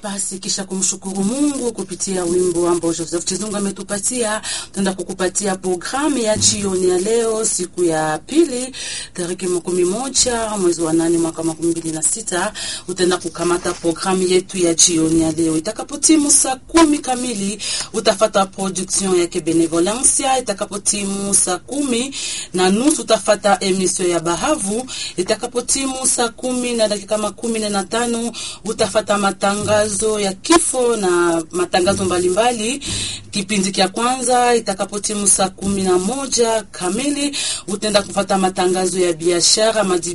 basi kisha kumshukuru Mungu kupitia wimbo ambao Joseph Chizungu ametupatia, tutaenda kukupatia programu ya jioni ya leo, siku ya pili, tarehe makumi moja mwezi wa nane mwaka makumi mbili na sita. Utaenda kukamata programu yetu ya jioni ya leo. Itakapotimu saa kumi kamili utafata production yake Benevolencia. Itakapotimu saa kumi na nusu utafata emission ya Bahavu. Itakapotimu saa kumi na dakika makumi nne na tano utafata matangazo ya kifo na matangazo mbalimbali. Kipindi cha kwanza itakapotimu saa kumi na moja kamili utaenda kufata matangazo ya biashara